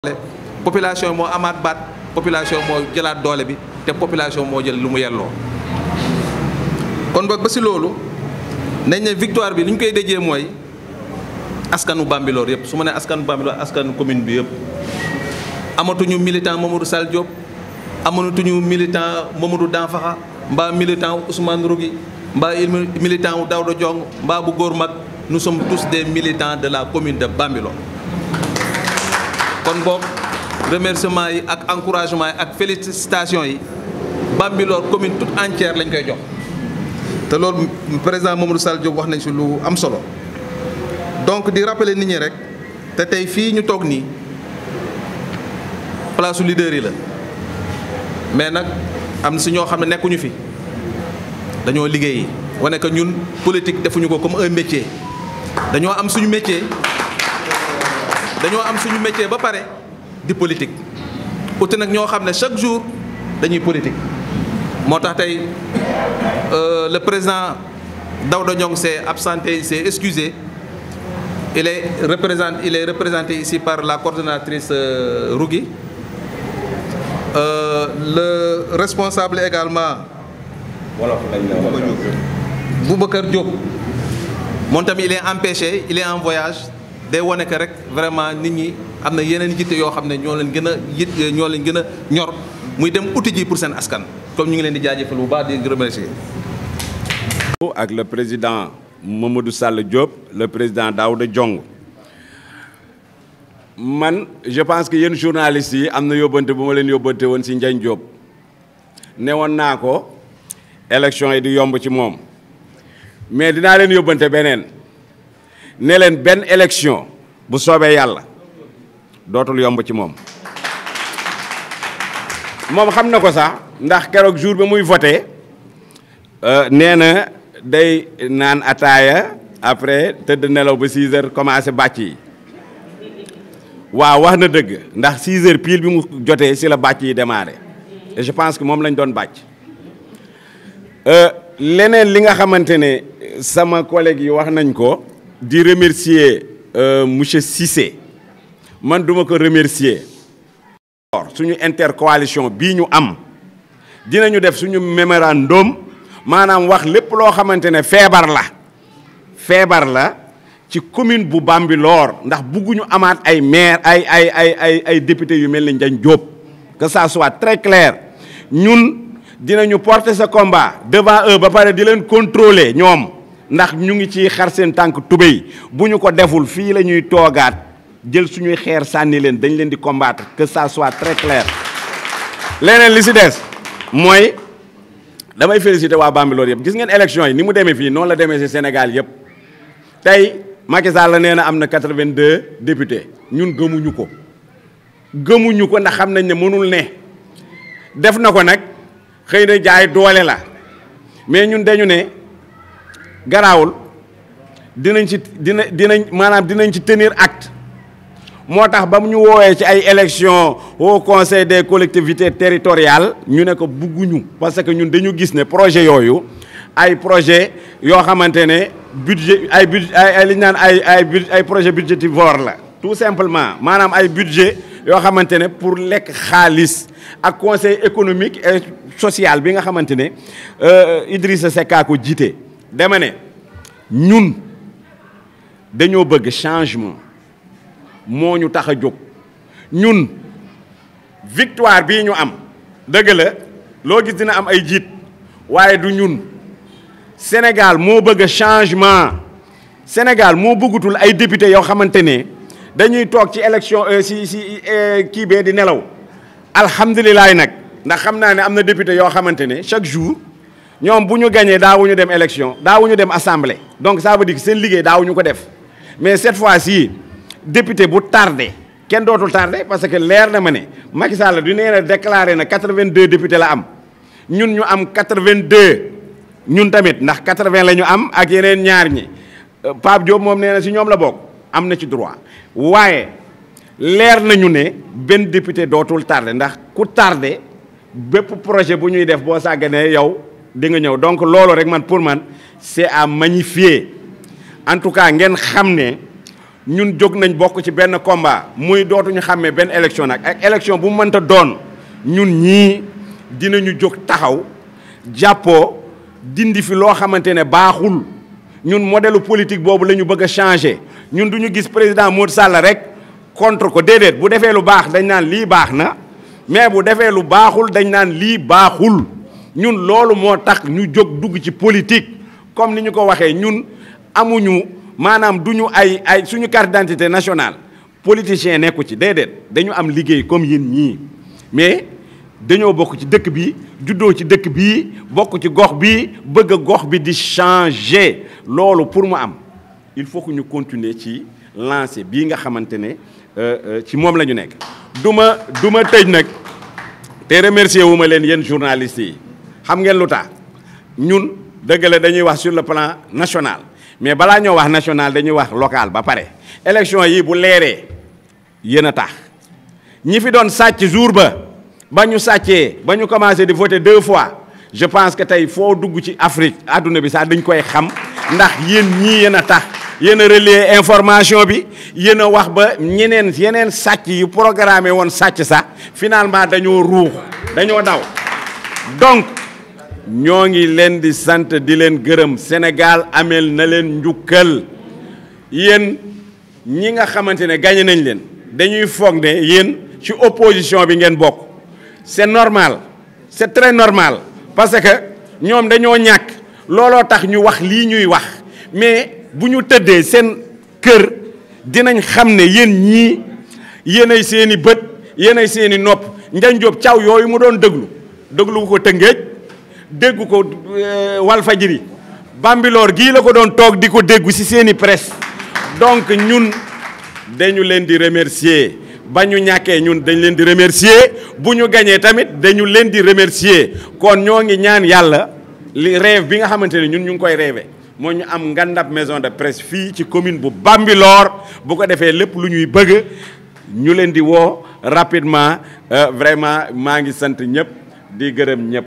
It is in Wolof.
population moo amaat baat population moo jëlaat doole bi te population moo jël lu mu yelloo kon boog ba si loolu nañ ne victoire bi li ñu koy déjee mooy askanu Bambilor yëpp su ma nee askanu Bambilor askanu commune bi yëpp amatuñu militant Mamadou Sall Diop amatuñu militant Mamadou Danfaxa mbaa militant Ousmane Rougui mbaa militant wu Daouda Diong mbaa bu góor mag nous sommes tous des militants de la commune de Bambilor kon boog remerciement yi ak encouragement yi ak félicitations yi Bambilor commune toute entière lañ koy jox te loolu président Mamadou Sall Diop wax nañ si lu am solo donc di rappeler nit ñi rek te tey fii ñu toog nii place su leader yi la mais nag am na si ñoo xam ne nekkuñu fi dañoo liggéeyi wane que ñun politique defuñu ko comme un métier dañoo am suñu métier dañoo am suñu métier ba pare di politique uti nag ñoo xam ne chaque jour dañuy politique moo tax tey le président Daouda Diong s'est absenté s'est excusé il est représenté il est représenté ici par la coordonnatrice Rougui euh, le responsable également Boubacar Diop moom tamit il est empêché il est en voyage day wane que rek vraiment nit ñi am na yeneen yitte yoo xam ne ñoo leen gën a yit ñoo leen gën a ñor muy dem uti ji pour seen askan comme ñu ngi leen di jaajëfal bu baax di remercier ak le président Mamadou Sall Diop le président Daouda Diong man je pense que yéen journalistes yi am na yóbbante bu ma leen yóbbante woon ci Ndiagne Diop ne woon naa ko élection yi di yomb ci moom mais dinaa leen yóbbante beneen ne leen benn élection bu soobee yàlla dootul yomb ci moom moom xam na ko sax ndax keroog jour bi muy voté nee na day naan ataaya après tëdd nelaw ba 6 heures commencé bàcc yi waaw wax na dëgg ndax 6 heures pile bi mu jotee si la bàcc yi démarré et je pense que moom lañ doon bàcc leneen li nga xamante ne sama collègue yi wax nañ ko di remercier monsieur Cissé man duma ko remercier suñu intercoalition bii ñu am dinañu def suñu mémorandum maanaam wax lépp loo xamante ne feebar la feebar la ci commune bu Bambilor ndax bugguñu amaat ay maire ay ay ay ay ay député yu mel ni Ndiagne Diop que ça soit très clair ñun dinañu porter ce combat devant eux ba pare di leen contrôler ñoom ndax ñu ngi ci xar seen tànk tubéy bu ñu ko deful fii la ñuy toogaat jël suñuy xeer sànni leen dañ leen di combattre que ça soit très clair leneen li si des mooy damay féliciter waa Bambilor yëpp gis ngeen élection yi ni mu demee fii noonu la demee si Sénégal yëpp tey Macky Sall la nee na am na 82 députés ñun gëmuñu ko gëmuñu ko ndax xam nañ ne mënul ne def na ko nag xëy na jaay doole la mais ñun dañu ne garaawul dinañ ci dina dinañ maanaam dinañ ci tenir acte moo tax ba mu ñu woowee ci ay élections au conseil des collectivités territoriales ñu ne ko bugguñu parce que ñun dañu gis ne projet yooyu ay projet yoo xamante ne budget ay budget ay li ñu naan ay ay ay projet budgétivore la tout simplement maanaam ay budget yoo xamante ne pour lekk xaalis ak conseil économique et social bi nga xamante ne Idrissa Seck a ko jiite dama ne ñun dañoo bëgg changement moo ñu tax a jóg ñun victoire bii ñu am dëgg la loo gis dina am ay jiit waaye du ñun Sénégal moo bëgg changement Sénégal moo bëggatul ay député yoo xamante ne dañuy toog ci élection si si kii bee di nelaw alhamdulilah nag ndax xam naa ne am na député yoo xamante ne chaque jour ñoom bu ñu gañee daawuñu dem élection daawuñu dem assemblée donc ça veut dire que seen liggéey daawuñu ko def mais cette fois-ci député bu tardé kenn dootul tardé parce que leer na ma ne Macky Sall du nee na déclaré na 82 députés la am ñun ñu am 82 ñun tamit ndax 80 la ñu am ak yeneen ñaar ñi Pape Diop moom nee na si ñoom la bokk am na ci droit waaye leer nañu ne benn député dootul tardé ndax ku tardé bépp projet bu ñuy def boo sàgganee yow di nga ñëw donc loolu rek man pour man c'est à magnifier en tout cas ngeen xam ne ñun jóg nañ bokk ci benn combat muy dootuñu xàmmee benn élection nag ak élection bu mu mënta doon ñun ñii dinañu jóg taxaw jàppoo dindi fi loo xamante ne baaxul ñun modèle politique boobu la ñu bëgg a changer ñun du ñu gis président Macky Sall rek contre ko déedéet bu defee lu baax dañ naan lii baax na mais bu defee lu baaxul dañ naan lii baaxul ñun loolu moo tax ñu jóg dugg ci politique comme ni ñu ko waxee ñun amuñu maanaam du ñu ay ay suñu carte d'identité nationale politicien nekku ci déedéet dañu am liggéey comme yéen ñii mais dañoo bokk ci dëkk bi juddoo ci dëkk bi bokk ci gox bi bëgg a gox bi di changer loolu pour mu am il faut que ñu continuer ci lancer bii nga xamante ne ci moom la ñu nekk. du ma du ma tëj nag te remercier wu ma leen yéen journalistes yi xam ngeen lu tax ñun dëgg la dañuy wax sur le plan national mais balaa ñoo wax national dañuy wax local ba pare. élection yi bu leeree yéen a tax ñi fi doon sàcc jour ba. ba ñu sàccee ba ñu commencé di voter deux fois je pense que tey foo dugg ci Afrique àdduna bi sax dañ koy xam ndax yéen ñii yéen a tax yéen a relayer information bi yéen a wax ba ñeneen yeneen sàcc yu programmé woon sàcc sax finalement dañoo ruux dañoo daw donc ñoo ngi leen di sant di leen gërëm Sénégal ameel na leen njukkal yéen ñi nga xamante ne gagné nañ leen dañuy foog ne yéen ci opposition bi ngeen bokk c'est normal c'est très normal parce que ñoom dañoo ñàkk looloo tax ñu wax lii ñuy wax mais bu ñu tëddee seen kër dinañ xam ne yéen ñii yéenay seeni bët yéenay seeni nopp Ndiagne Diop caw yooyu mu doon déglu déglu ko Tëngéej déggu ko Walfadjri Bambilor gii la ko doon toog di ko déggu ci seeni presse donc ñun dañu leen di remercier ba ñu ñàkkee ñun dañ leen di remercier bu ñu gañee tamit dañu leen di remercier kon ñoo ngi ñaan yàlla li rêve bi nga xamante ne ñun ñu ngi koy rêvé moo ñu am ngandab maison de presse fii ci commune bu Bambilor bu ko defee lépp lu ñuy bëgg ñu leen di woo rapidement vraiment maa ngi sant ñëpp di gërëm ñëpp